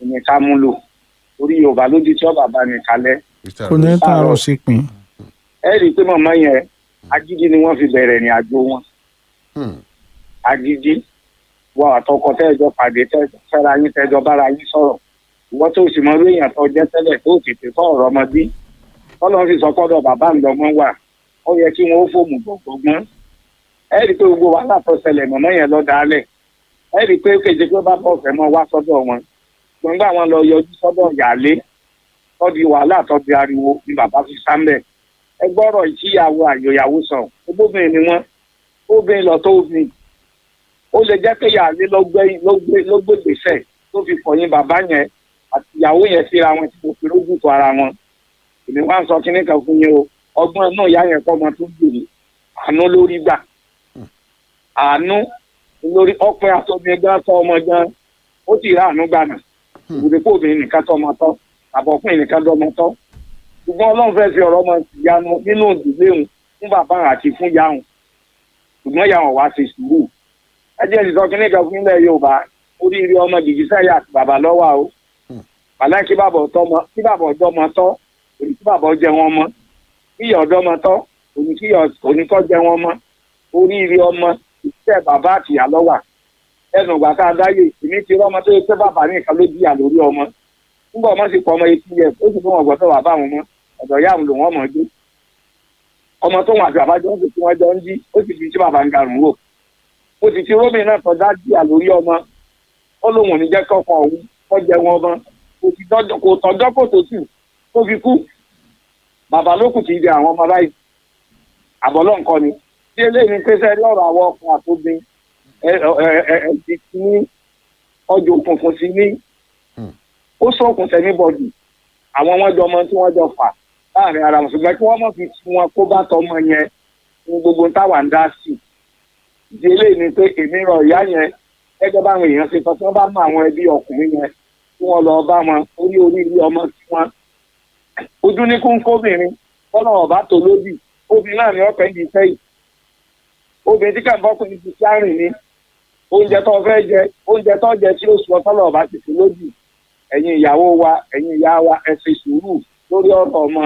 ìní ká mú lò orí yorùbá lójú tí ọba bá ní kalẹ̀ kò ní tààrọ̀ sí pin. ẹ rí i pé màmá yẹn agídí ni wọ́n fi bẹ̀rẹ̀ ní àjò wọn agídí wọ àtọkọ tẹ́ẹ̀jọ pàdé fẹ́ra yín tẹ́ẹ̀jọ bára yín sọ̀rọ̀ ìwọ tó sì mọ lóyìn àtọ jẹ́ tẹ́lẹ̀ tó tètè tọ́ ọ̀rọ̀ ọmọdé tọ́lọ́ fi sọ pọ́dọ̀ bàbá ńlọmọ wà ó yẹ kí wọ́n ó fòmù gbọ̀ngbọ̀n ẹ rí i pé gbogbo wàhálà tó ṣẹlẹ̀ màmá yẹn lọ dálẹ̀ ẹ rí i pé kéde pé bá bọ̀ fẹ́ mọ wá sọ́dọ̀ wọn gbọ̀ngbà wọn lọ yọjú sọ́dọ̀ yàlé tọ́di wàhálà tọ́di ariwo ni bàbá fi sáńbẹ̀ ẹ gbọ́rọ̀ ìtìyàwó àyòyàwó sàn obóbìnrin ni wọ́n obìnrin lọ tó obìnrin ó lè jẹ́ pé yàrá ló gbé ló gbé ló gbé gbèsè tó fi kọ̀yìn bàbá yẹn àti ìyàwó yẹn síra wọn tí mo fi lójú tó ara wọn èmi wá ń sọ kíní kan fún yín o ọgbọ́n náà ìyá yẹn kọ́ ọmọ tó gbèrè àánú lórí gbà àánú lórí ọpẹ àtọ́bí ẹgbẹ́ sọ ọmọ gan ó sì rà àánú gbà náà ìbùdó kó obìnrin nìkan tọ́ ọmọ tọ́ àbọ̀kùnrin nìkan tọ́ ọmọ tọ́ ṣùgbọ́n ọlọ́run fẹ́ fi ọ̀rọ̀ ọmọ ìyanu nínú ìdílé òun fún bàbá àti fún ìyá òun ṣùgbọ́n ìyá òun wá ṣe sùúrù ẹjẹ́ ìsọ kí nìkan fún ilẹ̀ yorùbá oríire ọmọ jìjì sẹ́yà àti bàbá lọ́wọ́ o bàlá kí bàbá ọ̀tọ́ mọ kí bàbá ọ̀dọ́ mọ tọ́ òní kí bàbá ọjẹ́ wọn mọ́ kí ìyá ọ̀dọ́ mọ tọ́ òní kí òní kọ́ jẹ́ wọn mọ́ oríire ọmọ ìṣẹ́ bàbá àti ìyá lọ́wà ẹnu ìgbà tá a dáyé èmi ti rọ́ ọmọ tó yẹ pé bàbá nìkan ló díyà lórí ọmọ nígbà ọmọ sì pọ̀ ọmọ etí yẹ ó sì fún wọn gbọ́dọ̀ bàbá wọn mọ́ ọ̀dọ̀ ìyá àwọn lòun ọmọ gbé ọmọ tó wọn àti bàbá jọ ń fi tí wọ́n jọ ń jí ó sì fi tí bàbá ń garùn wò mo sì ti rómìn náà tọ́ dájú àlórí ọmọ ó lóun ò ní jẹ́ kọ́kọ́ òun kọ́ jẹ wọn mọ́ kò sì tọ́jọ́ kò tọ́jọ́ kò tó tù tó fi kú bàbá ló kù kì í di àwọn ọmọ báyìí àbọ̀lọ́ nǹkan ni tí eléyìí ń pèsè ẹrí ọ̀rọ̀ àwọn ọkùnrin àtòbin ẹ ẹ ẹ ti ní ọjọ́ òkùnkùn sí ní ó sọ̀kùn sẹ́ni bọ́dì àwọn wọn jọ ọmọ tí wọ́n jọ fà láàrin ara wọn ṣùgbọ́n kí wọ́n mọ̀ fi wọn kó bá tọmọ yẹn ní gbogbo táwa ń dá sí i ìdílé ni pé èmi rọ ìyá yẹn gẹ́gẹ́ báwọn èèyàn ṣe sọ tí wọ́n bá mọ àwọn ẹbí ọkùnrin yẹn tí wọ́n lọ bá wọn orí orí ilé ọmọ tí wọ́n ojú ní kóńkóbìnrin kọ́nà ọ̀bá tó lódì obìnrin náà ni ọ̀pẹ̀ ń di sẹ́yìn obìnrin tí kàǹbọ́ kò ní ti sárìn ní oúnjẹ tó fẹ́ jẹ oúnjẹ tó jẹ tí ó sọ tọ́lọ̀ ọ̀bá ti fi lódì ẹ̀yin ìyàwó wa ẹ̀yin ìyá wa ẹ ṣe sùúrù lórí ọ̀rọ̀ ọmọ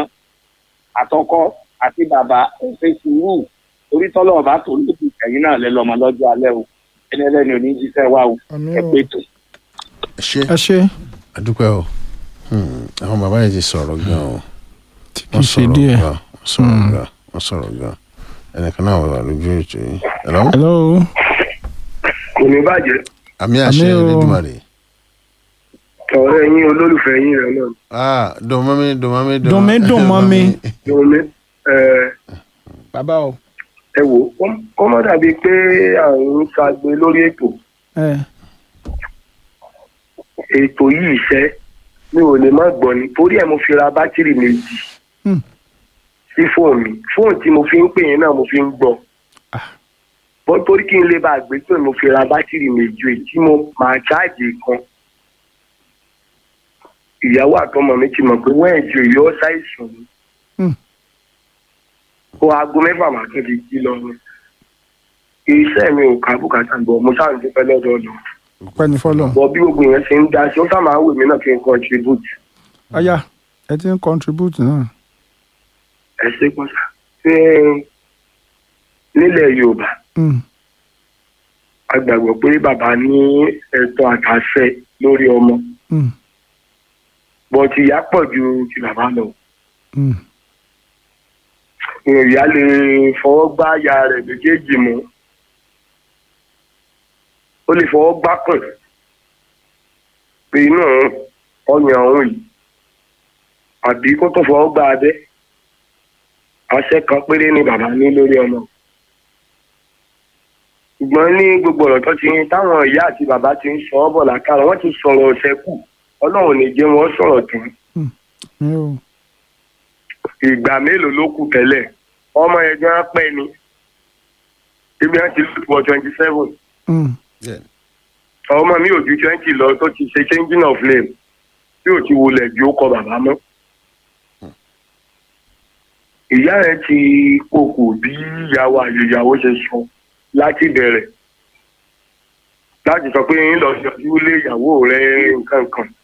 àtọkọ àti bàbá ẹ ṣe sùúrù orí tọ́lọ̀ ọ̀bá tó lódì ẹ̀yin náà lẹ́ lọ́mọ lọ́jọ́ alẹ́ o ẹni ẹlẹ́ni ò ní jíṣẹ́ wa o ẹ pé tó. ṣe ẹ ṣe àdúpẹ́ o àwọn bàbá yẹn ti sọ̀rọ̀ gan o tí kì í ṣe díẹ̀. gan wọ́n sọ̀rọ̀ gan wọ́n sọ̀rọ̀ gan ẹnìkan náà wà lójú ètò yìí. hello hello kò ní bàjẹ́ àmì àṣẹ Àmì o. Elédùmarè. ọ̀rẹ́ yín olólùfẹ́ yín rẹ̀ náà ah dùnmọ́mí dùnmọ́mí Dùn mí, dùn mọ́ mi. lómi bàbá o ẹ wò ó mọ̀ dàbí pé àrùn ṣàgbé lórí ètò ẹ ètò yìí iṣẹ́ mi ò lè má gbọ́ ni torí ẹ̀ mo fi ra bátìrì méjì Hmm. sí fóònù mi fóònù tí mo fi ń pè yín náà mo fi ń gbọ́ Ah. bọ́n torí kí n lè bá a gbé pé mo fi ra bátìrì méjì èyí tí mo máa ṣáàjì kan ìyàwó àtọmọ mi ti mọ̀ pé wẹ́ẹ̀jì òye ọ́ ṣàìsàn ni Hmm. ó aago mẹ́fà màá tún ti jí lọ ni iṣẹ́ mi ò ká bùkátà gbọ́ mo ṣáà ń dúpẹ́ lọ́dọ̀ ọ̀nà pẹ́ ní fọ́lọ́ bọ́ bí gbogbo yẹn ṣe ń dá sí ó sá máa ń wè mí náà kí n contribute ọ̀yà ẹ ti ń contribute náà ẹ ṣe pọ́sà ṣé nílẹ̀ yorùbá Mm, a gbàgbọ́ pé bàbá ní ẹ̀tọ́ àtàṣẹ lórí ọmọ mm, bọ́ ti ìyá pọ̀ ju ti bàbá lọ mm. ìyá lè fọwọ́ gbá aya rẹ̀ méjèèjì mú ó lè fọwọ́ gbá kùn pé inú ọyàn ọ̀hún yìí àbí kó tó fọwọ́ gbá abẹ́ àṣẹ kan péré ni bàbá ní lórí ọmọ ṣùgbọ́n ní gbogbo ọ̀rọ̀ tó ti táwọn ìyá àti bàbá ti ń sọ ọ́ bọ̀ lákàrà wọ́n ti sọ̀rọ̀ ọ̀sẹ̀ kù ọlọ́run ò ní jẹ́ wọ́n sọ̀rọ̀ tán mi ò ìgbà mélòó ló kù tẹ́lẹ̀ ọmọ yẹn gan pẹ́ ni ibi wọn ti lù wọ twenty seven Mm, ọmọ mi ò ju twenty lọ tó ti ṣe changing of name tí ò ti wulẹ̀ ju ó kọ bàbá mọ́. ìyá rẹ̀ ti pokò bí ìyàwó àyèyàwó ṣe sọ láti bẹ̀rẹ̀ láti sọ pé ń lọ yọjú lé ìyàwó rẹ̀ nǹkan kan